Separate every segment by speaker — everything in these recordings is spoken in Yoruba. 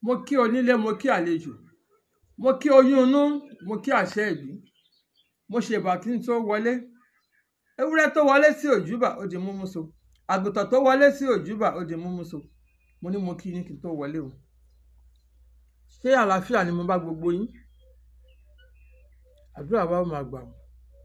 Speaker 1: mo kí onílé mo kí àlejò mo kí oyún inú mo kí àṣẹ ìbí mo ṣèbà kí n tó wọlé ewúrẹ́ tó wọlé sí òjúbà ó di múmú so àgùntàn tó wọlé sí òjúbà ó di múmú so mo ní mo kí yín kí n tó wọlé o ṣé àlàáfíà ni mo bá gbogbo yín àdúrà wa ó máa gbà o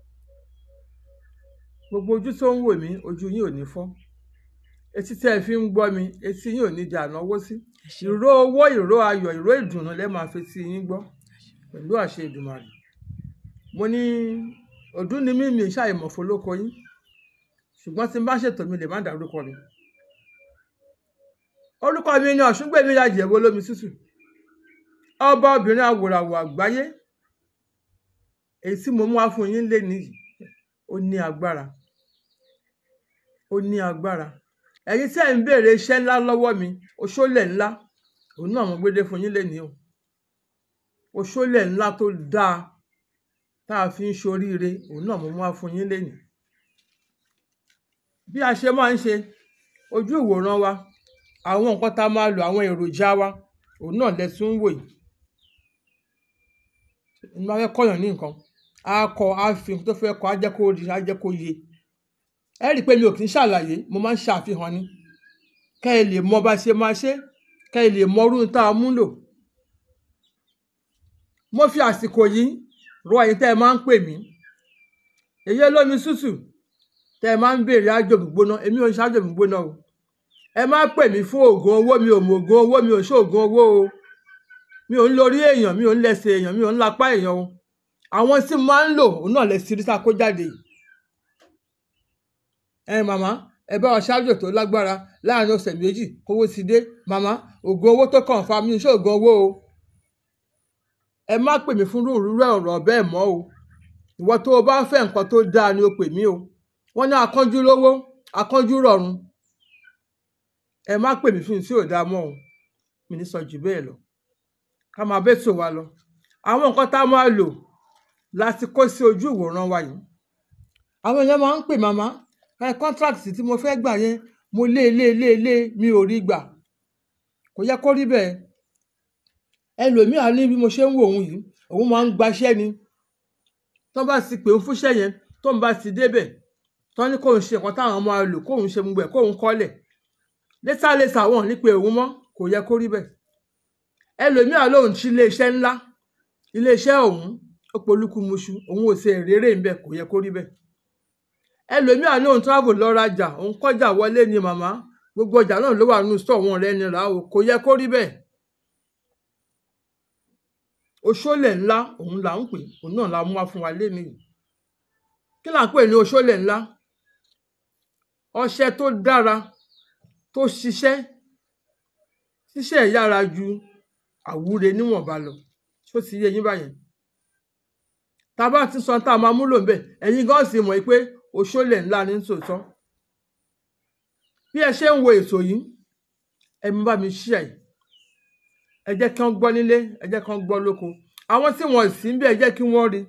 Speaker 1: gbogbo ojú tó ń wò mí ojú yín ò ní fọ́ etí tí ẹ fi ń gbọ́ mi etí yín ò ní di ànáwó sí ìró owó ìró ayọ̀ ìró ìdùnnú lẹ́ máa fi tí yín gbọ́ pẹ̀lú àṣẹ Èdùmàrè mo ní ọdún ni mí mi ṣàìmọ̀ fọlọ́kọ yín ṣùgbọ́n tí n bá ṣètò mi lè má dárúkọ mi orúkọ mi ni ọ̀ṣungbẹ̀mí Àjẹ̀wò olómi tútù ọba obìnrin àwòràwọ̀ àgbáyé èyí tí mo mú wá fún yín lé nìyí ó ní agbára ó ní agbára ẹ̀yin tí ẹ̀ ń béèrè iṣẹ́ ńlá lọ́wọ́ mi oṣólẹ̀ ńlá òun náà mo gbédé fún yín lénìí o oṣólẹ̀ ńlá tó dáa tá a fi ń ṣoríire òun náà mo mú wá fún yín lénìí bí a ṣe máa ń ṣe ojú ìwòran wa àwọn nǹkan tá a máa lò àwọn èròjà wa òun náà lẹ tún ń wò yìí ní bá fẹ́ kọ́yàn ní nǹkan á kọ á fi tó fẹ́ kọ á jẹ́ kó rí á jẹ́ kó yé ẹ rí i pé mi ò kì í ṣàlàyé mo máa ń ṣàfihàn ni kẹ́ ẹ lè mọ bá ṣe máa ṣe kẹ́ ẹ lè mọ irú tá a mú lò mo fi àsìkò yìí rọ ẹ̀yin tẹ́ ẹ máa ń pè mí èyí olómi tútù tẹ́ ẹ máa ń béèrè ájò gbígbóná èmi ò ń ṣáájò gbígbóná o ẹ má pè mí fún oògùn owó mi ò mọ oògùn owó mi ò ṣe oògùn owó o mi ò ń lórí èèyàn mi ò ń lẹ́sẹ̀ èèyàn mi ò ń lapá èèyàn o àwọn tí mo máa ń lò òun náà lè ṣirí sá kó jáde yìí ẹ màmá ẹ bá wa ṣáájò tó lágbára láàrin ọ̀sẹ̀ méjì kówó ti dé màmá oògùn owó tó kàn fa mi ṣe oògùn owó o ẹ má pè mí fún rúurú ọ̀rọ̀ bẹ́ẹ̀ mọ́ o ìwọ tó o bá fẹ́ nǹkan tó dáa ni o pè mí o wọ́n ní akánjú lówó akánjú rọ̀run ẹ má pè mí fún tí ò dáa mọ́ o mi ní sọ jù bẹ́ẹ̀ lọ ká máa bẹ́ tò wá lọ àwọn nǹkan tá a máa lò láti kó sí ojú ìwòran wa yìí àwọn èèyàn máa ń pè màmá ẹ contract tí mo fẹ́ gbà yẹn mo lé lé lé lé mi ò rí gbà kò yẹ kó rí bẹ́ẹ̀ ẹlòmíà ní bí mo ṣe ń wò òun yìí òun máa ń gbaṣẹ́ ni tó bá ti pè ń fúnṣẹ́ yẹn tó ń bá ti débẹ̀ tó ní kóun ṣe nǹkan táwọn máa lò kóun ṣe gbogbo ẹ̀ kóun kọ́lẹ̀ létà létà wọn ní pé òun mọ́ kò yẹ kó rí bẹ́ẹ̀ ẹlòmíà lòun ti iléeṣẹ́ ńlá iléeṣẹ́ òun ó polúkú muṣu òun ò ṣe èrèrè ńbẹ kò yẹ kó rí bẹ́ẹ̀ ẹlòmíà lòun travel lọ rajà òun kọjá wọlé ni màmá gbogbo ọjà náà ló wà nínú sọ wọn rẹ ni rà o kò yẹ kó rí bẹ́ẹ̀ oṣólẹ̀ ńlá òun là ń pè òun náà la mú wá fún wa lénìí kí là ń pè ní oṣólẹ̀ ńlá ọṣẹ tó dára tó ṣiṣẹ́ ṣiṣẹ́ yára ju àwúre níwọ̀nba lọ tó ti yé yín báyẹn tá a bá ti sọ tá a máa múlò ńbẹ̀ ẹ̀yin gan sì mọ̀ pé oṣólẹ̀ ńlá ní tòótọ́ bí ẹ ṣe ń wo ètò yìí ẹ mú bá mi ṣí ẹ ẹ jẹ́ kí wọ́n gbọ́ nílé ẹ jẹ́ kí wọ́n gbọ́ lóko àwọn tí wọ́n sì ń bẹ ẹ jẹ́ kí wọ́n rí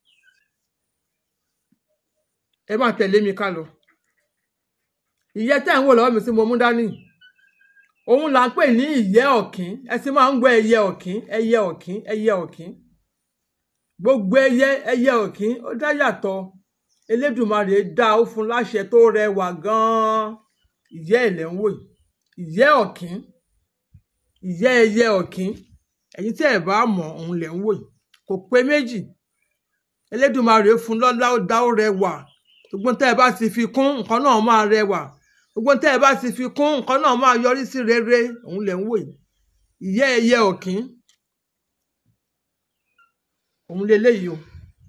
Speaker 1: ẹ máa tẹ̀lé mi ká lọ ìyẹ́ tẹ́ ń wò lọ́wọ́ mi tí mo mú dání òun là ń pè ní ìyẹ́ ọ̀kín ẹ sì máa ń gbọ́ ẹyẹ ọ̀kín ẹyẹ ọ̀kín ẹyẹ ọ̀kín gbogbo ẹyẹ ẹyẹ ọ̀kín ó dá yàtọ̀ Elédùmarè dá ó fún láṣẹ tó rẹwà gan-an ìyẹ́ ẹ̀lẹ́ ń wò yìí ìyẹ́ ọ̀kín ìyẹ́ ẹyẹ ọ̀kín ẹ̀yin tí ẹ̀ bá mọ̀ òun lẹ̀ ń wò yìí kò pé méjì Elédùmarè fún lọ́lá ó dá ó rẹwà gbogbo tẹ́ ẹ bá ti fi kún nǹkan náà máa rẹwà gbogbo tẹ́ ẹ bá ti fi kún nǹkan náà máa yọrí sí rere òun lẹ̀ ń wò yìí ìyẹ́ ẹyẹ ọ̀kín òun leléyìí o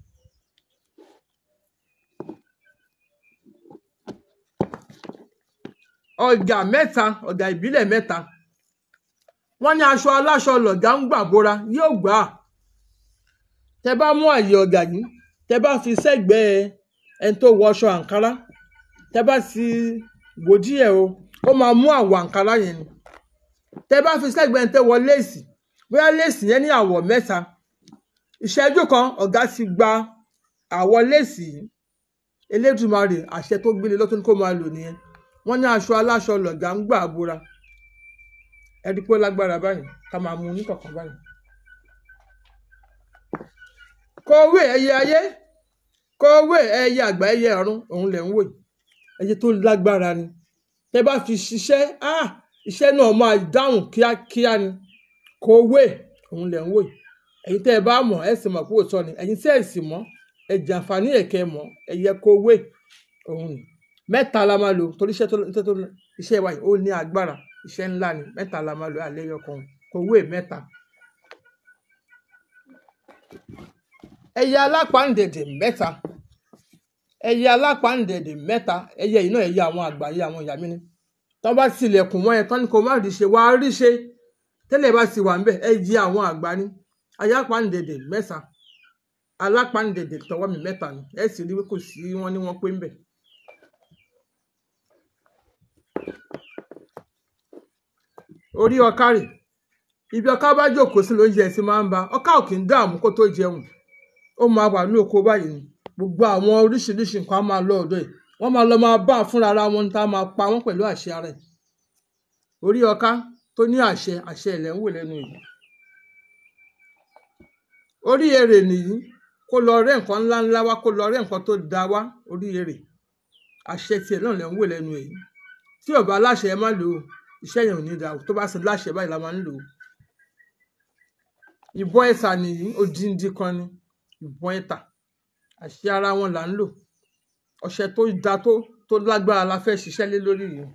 Speaker 1: ọjà mẹ́ta ọjà ìbílẹ̀ mẹ́ta wọ́n ní aṣọ aláṣọ lọ̀gá ń gbà bóra yóò gbà á tẹ bá mú àyè ọjà yìí tẹ bá fi sẹ́gbẹ̀ẹ́ ẹni tó wọ aṣọ àǹkárá tẹ bá ti wò díẹ̀ o ó máa mú àwọ̀ àǹkárá yẹn ni tẹ bá fi sẹ́gbẹ̀ẹ́ ẹni tó wọ léèsì bóyá léèsì yẹn ní àwọ̀ mẹ́ta ìṣẹ́jú kan ọ̀gá ti gba àwọ̀ léèsì yìí Elédùmarè àṣẹ tó gbélé lọ́tún kó máa lò nìyẹn wọ́n ní aṣọ aláṣọ lọ̀gá ń gbà bóra ẹ rí pé ó lágbára báyìí ká máa mú oníkọ̀ọ̀kan báyìí. kọ̀wé ẹyẹ ayé kọ̀wé ẹyẹ àgbà ẹyẹ ọ̀run òun lẹ̀ ń wò yìí ẹyẹ tó lágbára ni tẹ bá fi ṣiṣẹ́ ah iṣẹ́ náà máa dáhùn kíákíá ni kọ̀wé òun lẹ̀ ń wò yìí ẹ̀yin tẹ́ ẹ bá mọ̀ ẹ sì mọ̀ pé òótọ́ ni ẹ̀yin tẹ́ ẹ sì mọ̀ ẹ jàǹfààní ẹ̀kẹ́ mọ̀ ẹ̀yẹ kọ̀wé òun ni mẹ́ta la máa lò torí iṣẹ́ tó iṣẹ́ tó iṣẹ́ wa yìí ó ní agbára iṣẹ́ ńlá ni mẹ́ta la máa lò alẹ́ yọkan kọ̀wé mẹ́ta. ẹyẹ alápàǹdẹ̀dẹ̀ mẹ́ta ẹyẹ alápàǹdẹ̀dẹ̀ mẹ́ta ẹyẹ yìí náà ẹyẹ àwọn àgbà yìí àwọn ìyá mi ni tọ́ bá tilẹ̀kùn mọ́ ẹ tán ni kò má rí ṣe wàá rí ṣe tẹ́lẹ̀ bá ti wà ń bẹ̀ ẹ jẹ àwọn àgbà ni ayápàǹdẹ̀dẹ̀ mẹ́ta alápàǹdẹ̀dẹ̀ tọwọ́ mi mẹ́ta ni ẹ sì rí pé kò sí wọn ní wọn pé ń bẹ̀. orí ọká rè ibi ọká bá jókòó sí lóúnjẹ ẹ sì máa ń ba ọká ò kì í dààmú kó tó jẹun ó máa wà ní oko báyìí ni gbogbo àwọn oríṣiríṣi nǹkan á máa lọ ọ̀dọ̀ ẹ̀ wọ́n máa lọ máa bá a fúnra ara wọn tá a máa pa wọ́n pẹ̀lú àṣẹ ara ẹ̀ orí ọká tó ní àṣẹ àṣẹ ilẹ̀ ń wò lẹ́nu yìí orí èrè nìyí kó lọ rẹ́ nǹkan ńláńlá wá kó lọ rẹ́ nǹkan tó da wá orí èrè àṣẹ tiẹ̀ náà lẹ́ ń wò lẹ́nu èyí tí ò bá láṣẹ ẹ má lò ó iṣẹ́ yẹn ò ní da o tó bá sì láṣẹ báyìí la máa ń lò ó ìbọn ẹ̀sà nìyí odindi kan ni ìbọn ẹ̀tà àṣẹ ara wọn là ń lò ọṣẹ tó da tó tó lágbára la fẹ́ ṣiṣẹ́ lé lórí yìí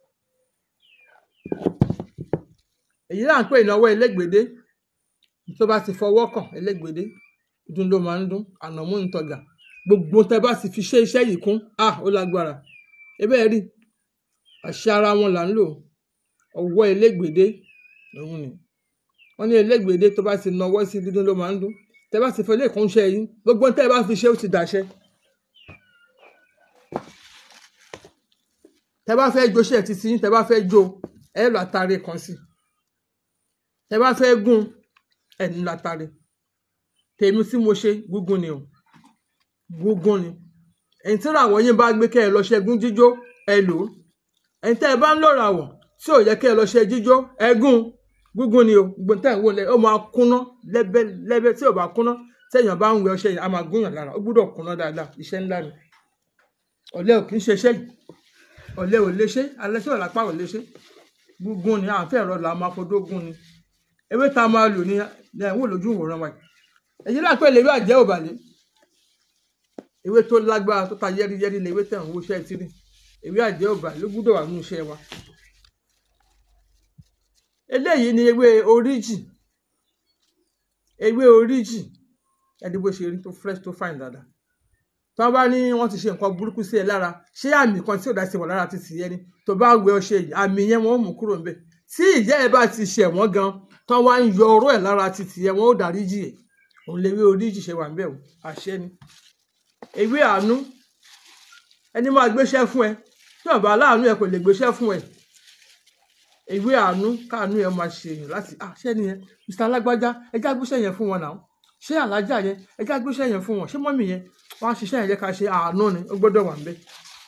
Speaker 1: èyí là ń pè ìnáwó elégbèdé tó bá ti fọwọ́ kàn elégbèdé dún ló máa ń dún ànàmú ìtọ̀gà gbogbo tẹ bá sì fi ṣe iṣẹ́ yìí kún ah ó lágbára ebe ẹ rí àṣẹ ara wọn là ń lò ọwọ́ elégbèdé òun ni wọ́n ní elégbèdé tó bá ti nawọ́ sí dídún ló máa ń dún tẹ bá ti fọ ilé ìkúnṣẹ́ yìí gbogbo tẹ bá fi ṣe ó ti dàṣẹ. tẹ bá fẹ́ jó ṣe títí yín tẹ bá fẹ́ jó ẹ lọ àtàrí kan sí tẹ bá fẹ́ gún ẹ ní látàrí tèmi tí mo ṣe gúngún ni o gúngún ni ẹ̀yin tí ràwọ̀ yín bá gbé kẹ́ ẹ lọ ṣẹ́gun jíjó ẹ lò ó ẹ̀yin tẹ́ ẹ bá ń lò ràwọ̀ tí ò yẹ kẹ́ ẹ lọ ṣe jíjó ẹ gún gúngún ni o gbogbo tẹ́ ẹ wò lẹ ó máa kúná lẹ́bẹ́ lẹ́bẹ́ tí ò bá kúná tẹ́yàn bá ń wẹ ọṣẹ yìí a máa gúnyàn lára ó gbúdọ̀ kúná dáadáa iṣẹ́ ńlá ni ọ̀lẹ ò kì í ṣe iṣẹ́ yìí ọ̀lẹ ò lè ṣe alẹ́ tí ọ̀lápá ò lè ṣe gúngún ni à ń fẹ́ ẹ̀rọ là máa fọdó gún ni ewé tá a máa lò ní ẹ̀ ń wò lójú ìwòran wa yìí èyí lápẹ́ lè rí àjẹ́ òbàlẹ̀ ewé tó lágbára tó ta yẹ́rìyẹ́rì lè ewé tẹ̀ ń wo iṣẹ́ tìrì ewé àjẹ́ òbàlẹ̀ ló gbúdọ̀ wà nínú iṣẹ́ wa eléyìí ni ewé oríjì ewé oríjì ẹni bó ṣe rí tó fresh tó fine dáadáa tí wọ́n bá ní wọ́n ti ṣe nǹkan burúkú sí ẹ lára ṣé àmì kan tí ò dá sí wọn lára ti sì yẹ ni tó bá wẹ ọṣẹ yìí àmì yẹn wọn ò mú kúrò ńbẹ̀ tí ìyá ẹ bá ti ṣẹ̀ wọ́n gan tí wọ́n wá ń yọ ọ̀rọ̀ ẹ̀ lára ti tì yẹ wọn ò dárí jì ẹ̀ òun lè wé oríjì ṣe wà ń bẹ̀ o àṣẹ ni ewé àánú ẹni máa gbéṣẹ́ fún ẹ tí wọn bá láàánú ẹ kò lè gbéṣẹ́ fún ẹ ewé àánú káàánú ẹ máa ṣe èèyàn láti àṣẹ nìyẹn mr alágbájá ẹjá gbéṣẹ́ yẹn fún wọn náà ṣé alájà yẹn ẹjá gbéṣẹ́ yẹn fún wọn ṣé mọ́mì yẹn wọ́n á ṣiṣẹ́ yẹn jẹ́ ká ṣe àánú ni ó gbọ́dọ̀ wà ń bẹ̀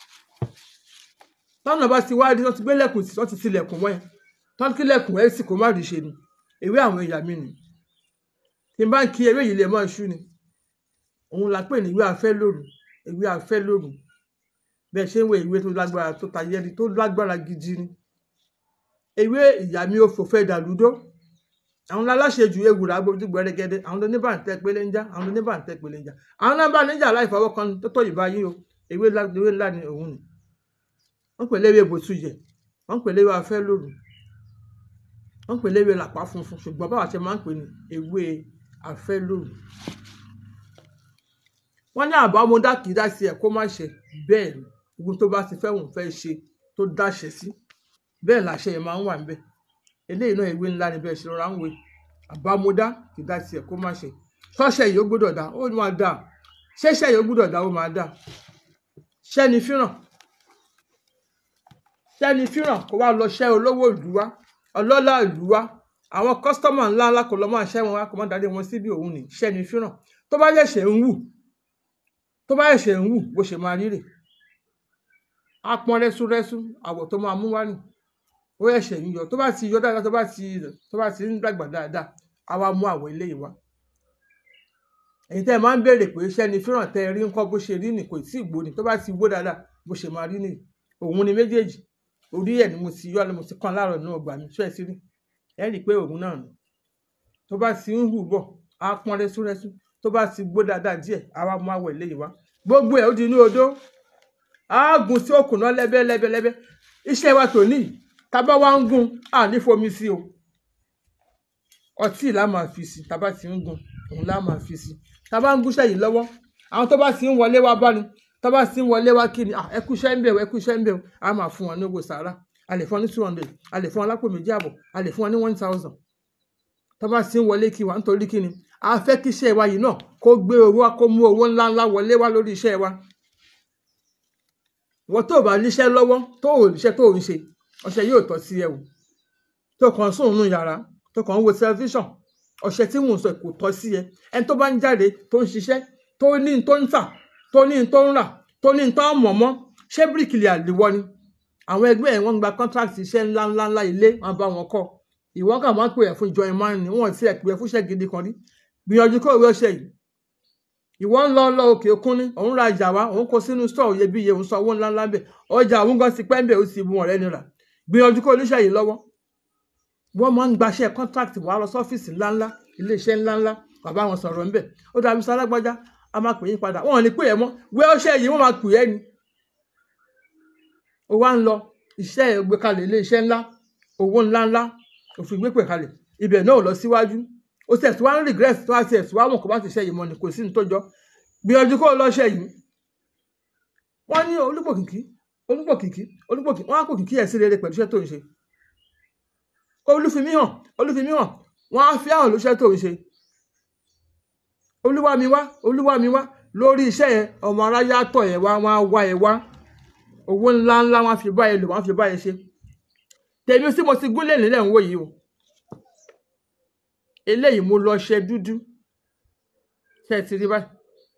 Speaker 1: tọ́nà bá ti wáyé wọ́n ti gbé lẹ́kùn sí wọ́n ti tilẹ̀kùn wọ́n yẹn tọ́nà kí lẹ́kùn ẹ̀ sì kó má rí ṣe ni ewé àwọn èèyàn mi nìyí tí n bá ń kí ewé yìí lè máa ṣú ni òun la pè ní ìwé afẹ́ lóru ìwé afẹ́ lóru bẹ́ẹ̀ ṣe ń wo ìwé tó lágbára tó tayẹ́rí tó lágbára gidi ni ewé ìyá mi ò fò fẹ́ dàlúdó àwọn aláṣejù ewùrà gbójú gbẹrẹgẹdẹ àwọn oníbàǹtẹ pélé ń já àwọn oníbàǹtẹ pélé ń já àwọn náà bá níjà láì fọwọ́ kan tó tọ́ ìbá yín o ewé ńlá ni òun ni wọ́n pè léwé bòtújẹ wọ́n pè léwé afẹ́ lóru wọ́n pè léwé làpá funfun ṣùgbọ́n báwa ṣe máa ń pè ní ewé afẹ́ lóru wọ́n ní àbámọ́dá kì í dá sí ẹ̀ kó má ṣe bẹ́ẹ̀ ni ogun tó bá ti fẹ́ wọ́n fẹ́ ṣe tó dáṣẹ sí bẹ́ẹ̀ làṣẹ yẹn máa ń wà níbẹ̀ eléyìí náà ewé ńlá ni bẹ́ẹ̀ ṣe rọra ń we àbámọ́dá kì í dá sí ẹ̀ kó má ṣe ṣọ́ṣẹ́ yìí ó gbọ́dọ̀ dá ó máa dá ṣẹ́ṣẹ́ yìí ó gbọ́dọ̀ dá ó máa dá ṣẹ́ni fíràn ṣẹ́ni fíràn kó wá lọ ṣẹ́ olówó ìlú wa ọlọ́lá ìlú wa àwọn kọ́sítọ́mà ńlá ńlá kò lọ máa ṣẹ́ wọn wá kò má dáadé wọn síbi òun ní ṣẹ́ni fíràn tó bá yẹ̀ṣẹ̀ ń wù tó bá yẹ̀ṣẹ̀ ń wù bó ṣe máa rírè á pọ́n rẹ́súrẹ́sú àwọ̀ tó máa mú wá nì ó ẹ̀ṣẹ̀ ń yọ tó bá ti yọ dáadáa tó bá ti tó bá ti ń dàgbà dáadáa á wá mú àwọn eléyìí wá èyí tẹ́ ẹ máa ń béèrè pé iṣẹ́ ni fíràn tẹ́ ẹ rí nǹkan bó ṣe rí nì kò tí ì gbó ni tó bá ti gbó dáadáa bó ṣe máa rí nìyí òun ni méjèèjì orí ẹ̀ ni mo ti yọ ni mo ti kàn láàárọ̀ náà gbà mí ṣọ́ ẹ sí rí ẹ rí i pé òun náà nù tó bá ti ń hù bọ̀ á pọ́n rẹ́súrẹ́sú tó bá ti gbó dáadáa díẹ̀ á wá mú àwọ̀ eléyìí wá gbogbo ẹ̀ ó di inú odó á gùn sí òkun náà lẹ́bẹ́lẹ́bẹ́lẹ́bẹ́ iṣẹ́ wa tòní tábà wá ń gùn à ní fomi sí o ọtí là máa fi sí tábà ti ń gùn òun là máa fi sí tábà ń gúnṣẹ́ yìí lọ́wọ́ àwọn tó bá ti ń wọlé wá bá ni tó bá ti ń wọlé wá kí ni ẹ kú iṣẹ́ ń bẹ̀ ẹ kú iṣẹ́ ń bẹ̀ á máa fún wọn ní owó sàárà a lè fún wọn ní two hundred a lè fún wọn lápò méjì àbọ̀ a lè fún wọn ní one thousand tó bá ti ń wọlé kí wa nítorí kí ni a fẹ́ kí iṣẹ́ wa yìí náà kó gbé owó wá kó mú owó ńláńlá wọlé wá lórí iṣẹ́ wa wọ́n tó bá níṣẹ́ lọ́wọ́ tó ò níṣẹ́ tó ò ń ṣe ọṣẹ yóò tọ́ sí ẹ o tó kàn sùn nù yàrá tó kàn ń wo tẹlifíṣàn ọṣẹ tí mò ń sọ kò tọ́ sí ẹ ẹni tó bá ń jáde tó ń ṣiṣẹ́ tó ní tó ń tà tó ní tó ń rà tó ní tó ń mọ̀ mọ́ ṣé bíríkìlì àdìwọ́ ni àwọn ẹgbẹ́ ẹ̀ wọ́n gba contract iṣẹ́ ńláńláńlá ilé wọn bá wọn kọ́ ìwọ́n kà máa ń pè ẹ́ fún join man ni wọ́n ti ẹ̀ pè ẹ́ fúnṣẹ́ gidi kan rí gbìyànjú kó ìwé ọṣẹ yìí ìwọ ń lọ lọ òkè òkun ní òun ra ìjà wa òun kó sínú store iyebíye òun san owó ńláńlá bẹ ọjà òun gan ti pẹ́ ń bẹ̀ ó sì bu ọ̀rẹ́ nira gbìyànjú kó oníṣẹ́ yìí lọ́wọ́ wọ́n máa ń gbaṣẹ́ contract wà lọ sọ́fíìsì ńláńlá iléeṣẹ́ ńláńlá bàbá wọn sọ̀rọ̀ ńbẹ̀ ó dàbí sálágbájá a máa pè yín padà wọn ò ní pè ẹ́ mọ́ wẹ́ ọṣẹ́ yìí wọ́n máa pè ẹ́ ni ó wá ń lọ iṣẹ́ ẹ̀ gbé kalẹ̀ iléeṣẹ́ ńlá owó ńláńlá òfin gbé pè kalẹ̀ ibẹ̀ náà ò lọ síwájú ó sì ẹ̀sùn wá ń regret tó wá sí ẹ̀sùn wá mọ̀ kó bá ti ṣe yìí mọ́ ni kò sí ní tó jọ gbìyànjú kó o lọ ṣe yìí wọ́n ní olúgbòkìkí olúgbòkìkí olúgbòkìkí wọ́n á kò kìkí ẹ̀ sí rere pẹ̀lú iṣẹ́ tó ń ṣe olúfimí hàn olúfimí hàn wọ́n á fi àwọn olùṣẹ́ tó ń ṣe olúwa mi wá olúwa mi wá lórí iṣẹ́ yẹn ọmọ aráyá tọ̀ yẹn wá wọ́n á wá ẹ wá owó ńlá ńlá wọ́n á fi bá ẹ lò wọ́n á fi bá ẹ ṣe tèmi sí mo ti gúnlẹ̀ nílẹ̀ ń wò yìí o eléyìí mo lọ ṣe dúdú ṣe ti rí báyìí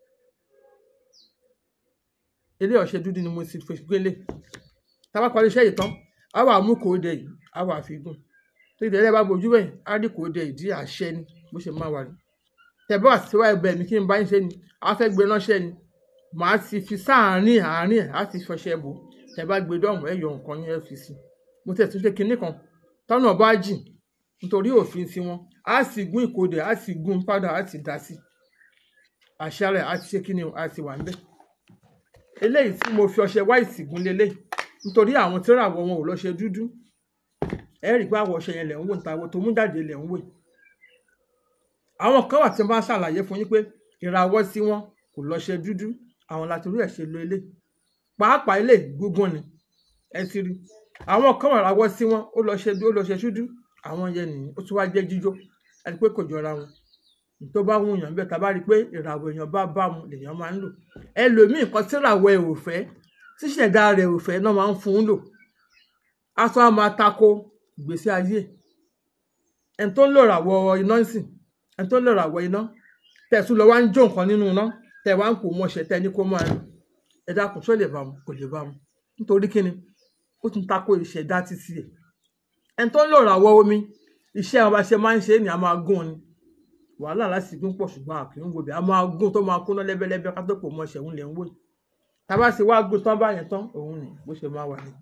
Speaker 1: eléyìí ọṣẹ dúdú ni mo ti fi gbélé tábà parí iṣẹ́ yìí tán a wà mú kòóde yìí a wà fi gùn tó ìdílé bá bojú bẹ́ẹ̀ á rí kòóde ìdí àṣẹ ni bó ṣe máa wà ní tẹ̀bọ́ àtiwá ẹgbẹ́ mi kí n bá ń ṣe ni a fẹ́ gbé ránṣẹ́ ni màá ti fi sáàárín àárín ẹ̀ á ti fọṣẹ bò tẹ̀ bá gbé dọ́ọ̀mù ẹ̀ yọ nǹkan yẹn fi sí mo tẹ̀ tún ṣe kinní kan tọ́nà bá jìn nítorí òfin tiwọn á sì gún ìkòdè á sì gún padà á sì dá sí àṣà rẹ̀ á ti ṣe kíni á ti wà níbẹ̀ eléyìí tí mo fi ọṣẹ wáìtì gún lélẹ̀ nítorí àwọn tí ràwọ̀ wọn ò lọ ṣe dúdú ẹ rí i pé àwọ̀ ọṣẹ yẹn lẹ̀ ń wò níta àwọ̀ tó mú jáde lẹ̀ ń wò àwọn kan wà tí wọ́n bá ṣàlàyé fún yín pé ìràwọ̀ sí wọn kò lọ ṣe dúdú àwọn láti rí ẹ̀ ṣe lo ilé pàápàá ilé gúngún ni ẹ ti rí àwọn kan wà ràwọ̀ sí wọn ó lọ ṣe ó lọ ṣe dúdú àwọn yẹn nìyí ó tún wá jẹ́ jíjó ẹni pé kò jọra wọn tó bá wù yàn bẹ́ẹ̀ tá a bá rí i pé ìràwọ̀ èèyàn bá bá mu lèèyàn máa ń lò ẹlòmíì nǹkan tí ìràwọ̀ ẹ̀ ò fẹ́ tíṣẹ̀dá rẹ̀ ò fẹ́ náà máa ń fún un lò aṣọ á máa tako ìgbésí ayé ẹni tó ń lò ràwọ̀ iná sìn ẹni tó ń lò ràwọ̀ iná tẹ̀sùn lọ wá ń jó nǹkan nínú iná tẹ̀ wá ń pò mọ́ṣẹ́ tẹ́ ní kó máa lò ẹ dákun ṣó lè bá mu kò lè bá mu nítorí kíni ó tún tako ìṣẹ̀dá títí ẹ̀ ẹni tó ń lò ràwọ̀ omi iṣẹ́ ọba ṣe máa ń ṣe é ní a máa gún ni wàhálà láti gún pọ̀ ṣùgbọ́n àkì ń wòbí a máa gún tó máa kúná lẹ́bẹ́lẹ́bẹ́ ká tó pò mọ́ ṣẹ̀hún lẹ̀ ń wò yìí tábà sì wá gún tán báyẹn tán òun ni bó ṣe máa wà ní.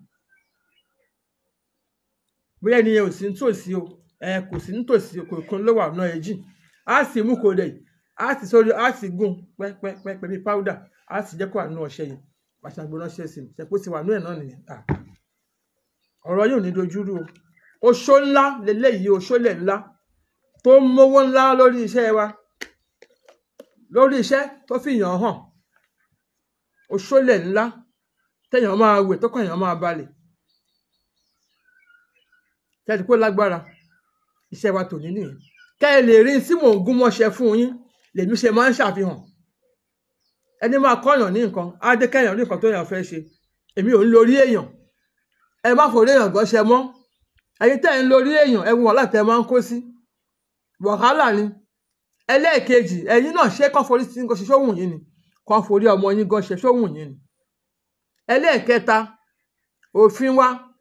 Speaker 1: bóyá ẹni yẹn ò sí nítòsí o ẹ kò sí nítòsí kò kún ló wà náà ẹ jìn á sì mú kó dẹ̀ á sì sórí á sì gún pẹ́pẹ́pẹ́ bí powder á sì jẹ́ kó wà nínú ọṣẹ yìí pàṣẹgbọ́n ránṣẹ́ sí i ṣẹ̀pọ̀ ti wà nínú ẹ̀ náà nìyẹn ọ̀rọ̀ yóò ní dojúrú o oṣó ńlá leléyìí oṣólẹ̀ ńlá tó ń mówó ńlá lórí iṣẹ́ wa lórí iṣẹ́ tó fi yàn hàn oṣólẹ̀ ńlá téèyàn máa wè tó kàn yàn máa balẹ̀ tẹ́tí pé lágbára iṣẹ́ wa tòní nìyẹn kẹ́ ẹ lè rí tí mò ń gún mọ́ṣẹ́ fún yín lèmi ṣe máa ń ṣàfihàn ẹni máa kọ́yàn ní nǹkan á dé kẹ́yàn ní nǹkan tó yàn fẹ́ ṣe èmi ò ń lórí èèyàn ẹ má forí èèyàn gọ́ṣẹ́ mọ́ ẹ̀yin tẹ́ ẹ̀ ń lórí èèyàn ẹ̀wọ̀n wàhálà tẹ́ ẹ máa ń kó sí wàhálà ni ẹlẹ́ẹ̀kejì ẹ̀yin náà ṣé kán forí sí nǹkan ṣe sóhùn yín ni kán forí ọmọ yín gan ṣe sóhùn yín ni ẹlẹ́ẹ̀kẹta òfin wa